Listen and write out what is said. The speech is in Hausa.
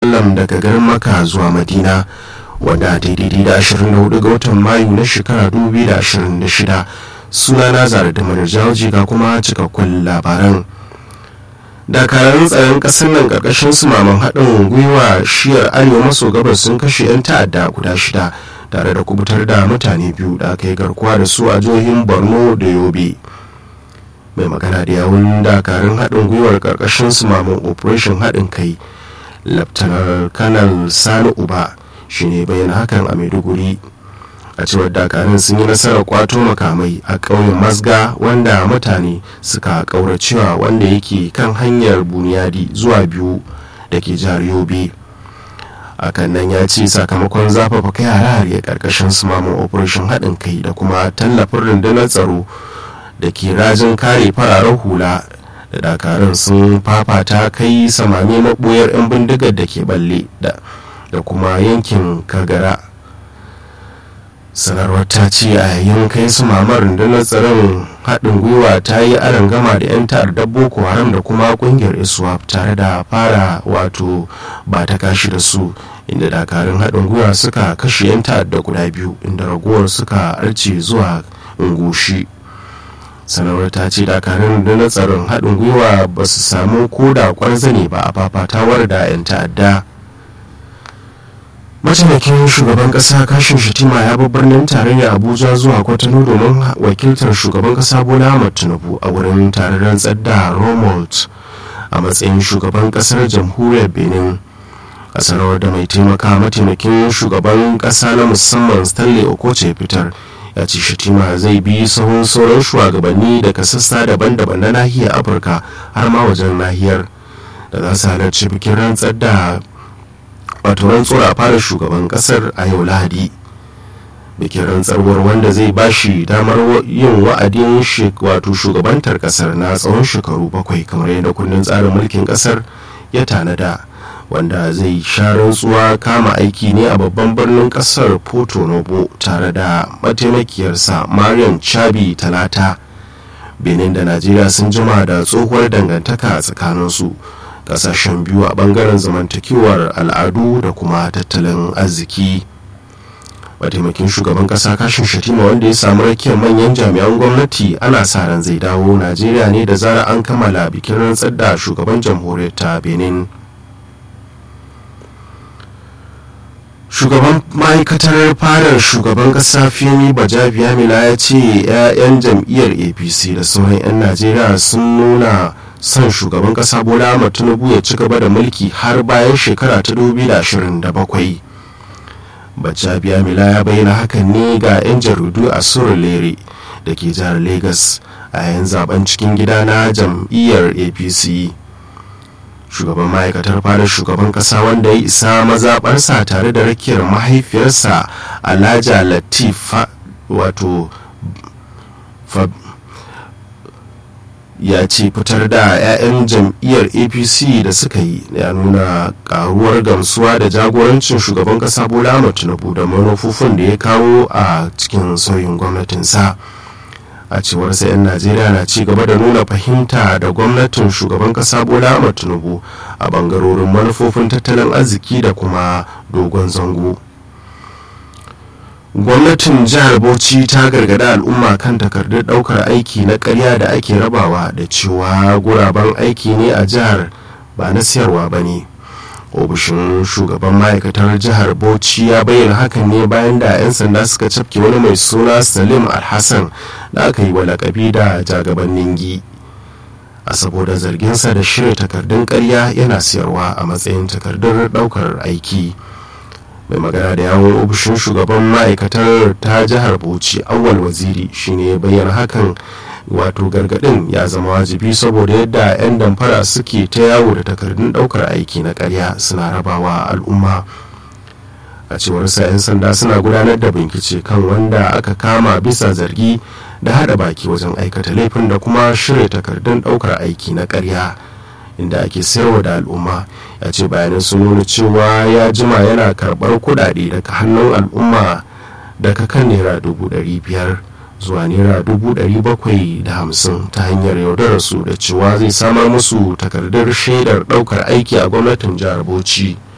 wasallam daga garin maka zuwa madina wanda daidai da 24 ga watan mayu na shekara 2026 sunana zara da manajawji ga kuma cikakkun labaran dakarun tsaron kasar nan karkashin su maman haɗin gwiwa shiyar arewa maso gabas sun kashe 'yan ta'adda guda shida tare da kubutar da mutane biyu da aka yi garkuwa da su a jihohin borno da yobe mai magana da yawun dakarun haɗin gwiwar karkashin su maman operation haɗin kai laftanar kanal sani uba shine bayyana hakan a maiduguri a cewar dakarun sun yi nasarar kwato makamai a ƙauyen masga wanda mutane suka ƙauracewa wanda yake kan hanyar buniyadi zuwa biyu da ke jihar yobe akan nan ya ce sakamakon zafafa kai hare karkashin su mamun operation haɗin kai da kuma tallafin rundunar tsaro da ke rajin kare fararen hula da dakarun sun fafata kai samame maɓoyar 'yan bindigar da ke balle da kuma yankin kagara sanarwar ta ce a yayin kai su mamar rundunar tsaron haɗin gwiwa ta yi gama da 'yan ta'addar boko haram da kuma ƙungiyar iswap tare da fara wato ba ta kashi da su inda dakarun haɗin gwiwa suka kashe 'yan ta'adda guda biyu inda ragowar suka arce zuwa ungushi sanarwar ta ce dakarun rundunar tsaron haɗin gwiwa ba su samu koda kwarzane ba a fafatawar da 'yan ta'adda mataimakin shugaban kasa kashin shatima ya bi birnin tarayya abuja zuwa kwatano domin wakiltar shugaban kasa bola ahmad tinubu a wurin taron tsadda romold a matsayin shugaban kasar jamhuriyar benin a sanarwar da mai taimaka mataimakin shugaban kasa na musamman stanley okoche fitar ya ce shatima zai bi sahun sauran shugabanni daga sassa daban-daban na nahiyar afirka har ma wajen nahiyar da za su halarci bikin rantsar da wato rantsuwar a fara shugaban kasar a yau lahadi bikin rantsarwar wanda zai bashi damar yin wa'adin wato shugabantar kasar na tsawon shekaru bakwai kamar yadda kundin tsarin mulkin kasar ya tanada wanda zai sha rantsuwa kama aiki ne a babban birnin kasar porto novo tare da mataimakiyarsa mariam chabi talata benin da najeriya sun jima da tsohuwar dangantaka a tsakaninsu kasashen biyu a bangaren zamantakewar al'adu da kuma tattalin arziki mataimakin shugaban kasa kashin shatima wanda ya samu rakiyar manyan jami'an gwamnati ana sa ran zai dawo najeriya ne da zara an kammala bikin rantsar da shugaban jamhuriyar ta benin shugaban ma'aikatar fadar shugaban kasa femi bajabiya ya ce 'ya'yan jam'iyyar apc da sauran 'yan najeriya sun nuna son shugaban kasa bola ahmad tinubu ya ci gaba da mulki har bayan shekara ta 2027 bacca mila ya bayyana hakan ne ga 'yan jaridu a surulere da ke jihar lagos a yayin zaben cikin gida na jam'iyyar apc shugaban ma'aikatar fadar shugaban kasa wanda ya isa mazaɓarsa tare da rakiyar mahaifiyarsa alhaja latif wato ya ce fitar da 'ya'yan jam'iyyar apc da suka yi ya nuna karuwar gamsuwa da jagorancin shugaban kasa bola ahmad tinubu da manufofin da ya kawo a cikin sauyin gwamnatinsa a cewar sa 'yan najeriya na ci gaba da nuna fahimta da gwamnatin shugaban kasa bola ahmad tinubu a bangarorin manufofin tattalin arziki da kuma dogon zango gwamnatin jihar bauchi ta gargada al'umma kan takardun daukar aiki na karya da ake rabawa da cewa guraben aiki ne a jihar ba na siyarwa ba ne ofishin shugaban ma'aikatar jihar bauchi ya bayyana hakan ne bayan da 'yan sanda suka cafke wani mai suna salim alhassan da aka yi wa lakabi da jagaban ningi a saboda zarginsa da shirya takardun karya yana siyarwa a matsayin takardun daukar aiki mai magana da yawon ofishin shugaban ma'aikatar ta jihar bauchi awal waziri shine bayyana hakan wato gargadin ya zama wajibi saboda yadda 'yan damfara suke ta yawo da takardun daukar aiki na karya suna rabawa al'umma a cewar sa 'yan sanda suna gudanar da bincike kan wanda aka kama bisa zargi da hada baki wajen aikata laifin da kuma shirya takardun daukar aiki na karya inda ake sayarwa da al'umma ya ce bayanan sun nuna cewa ya jima yana karbar kudade daga hannun al'umma daga kan naira dubu ɗari biyar zuwa naira dubu ɗari bakwai da hamsin ta hanyar yaudararsu da cewa zai samar musu takardar shaidar ɗaukar aiki a gwamnatin jihar bauchi